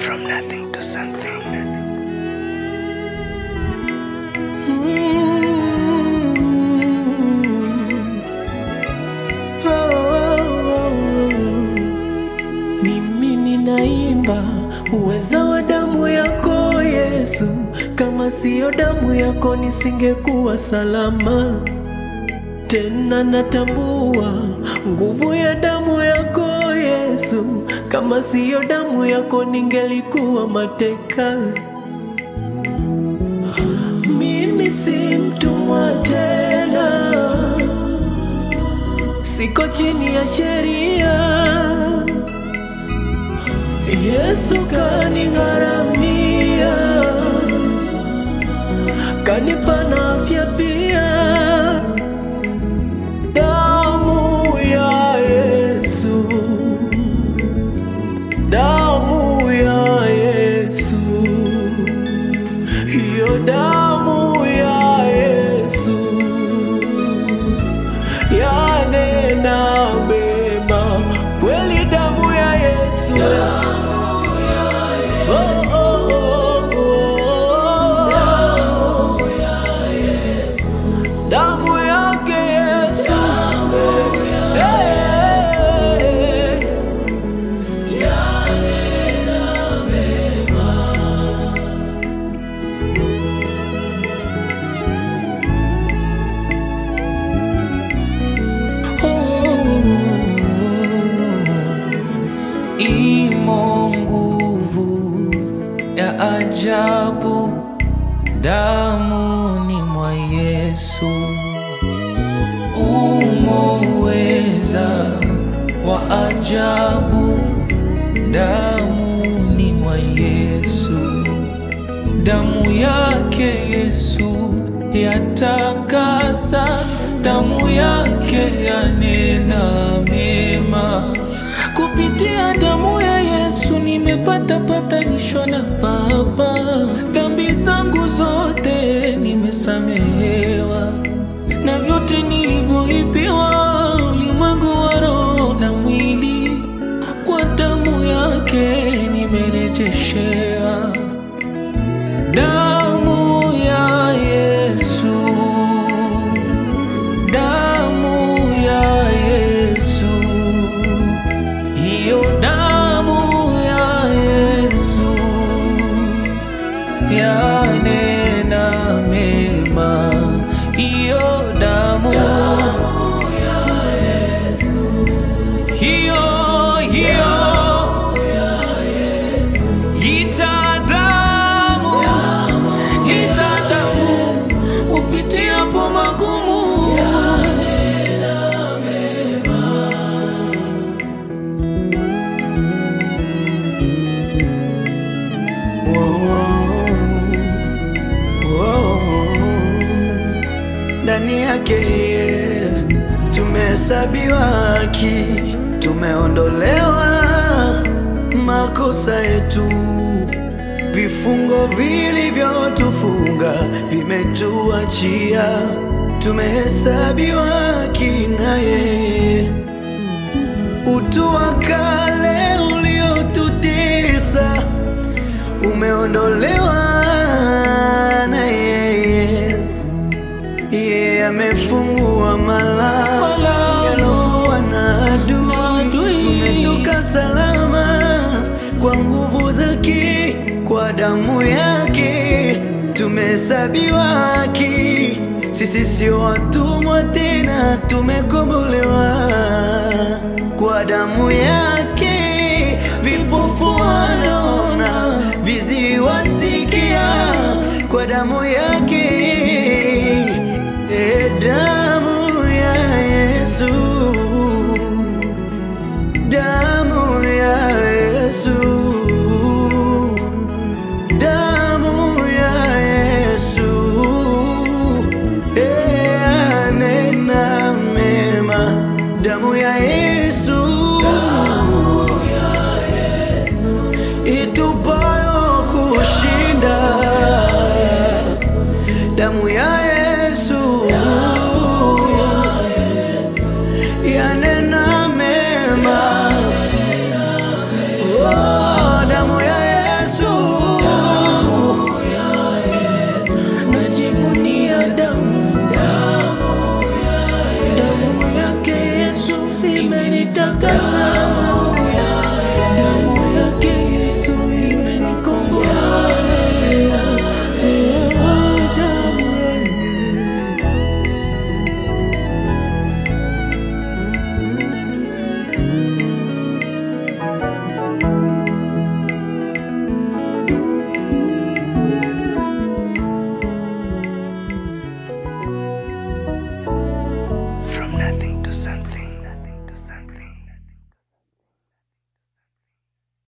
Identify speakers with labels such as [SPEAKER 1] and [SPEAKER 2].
[SPEAKER 1] From nothing to something.
[SPEAKER 2] Mimi ninaimba uweza wa damu yako Yesu, kama siyo damu yako nisingekuwa salama. Tena natambua nguvu ya damu yako Yesu, kama siyo damu yako ningelikuwa mateka. Mimi si mtumwa tena, siko chini ya sheria. Yesu kanigharamia, kanipa na afya pia. Damu ya Yesu, damu ya Yesu, hiyo damu ya Yesu yanena mema kweli, damu ya Yesu. Oh, oh, oh, oh. Damu yake Yesu. Eh. Imo nguvu ya ajabu damuni mwa Yesu, umo uweza wa ajabu damuni mwa Yesu, damu yake Yesu yatakasa, damu yake yanena mema. Kupitia damu ya Yesu nimepata patanisho na Baba, dhambi zangu zote nimesamehewa, na vyote nilivyoibiwa ulimwengu wa roho na mwili, kwa damu yake nimerejeshewa. Damu ya Yesu, damu ya Yesu, hiyo damu ya Yesu yanena mema, hiyo damu hiyo hiyo ita damu ita damu upitiapo magumu
[SPEAKER 3] ndani yake yeye tumehesabiwa haki, tumeondolewa makosa yetu, vifungo vilivyotufunga vimetuachia, tumehesabiwa haki na yeye utu wa kale uliotutesa umeondolewa na yeye. Yeye amefungua malango
[SPEAKER 2] Malango
[SPEAKER 3] yalofungwa na
[SPEAKER 2] na
[SPEAKER 3] adui,
[SPEAKER 2] adui.
[SPEAKER 3] tumetoka salama kwa nguvu zake, kwa damu yake tumehesabiwa haki. Sisi sio watumwa tena, tumekombolewa kwa damu yake. Vipofu wanaona, viziwi wasikia, kwa damu yake. E, damu ya Yesu, damu ya Yesu, damu ya Yesu, e, anena mema, damu ya Yesu, itupayo kushinda, damu ya Yesu, yanena mema, oh, damu ya Yesu.
[SPEAKER 2] damu damu yake Yesu imenikomboa Eh, damu yake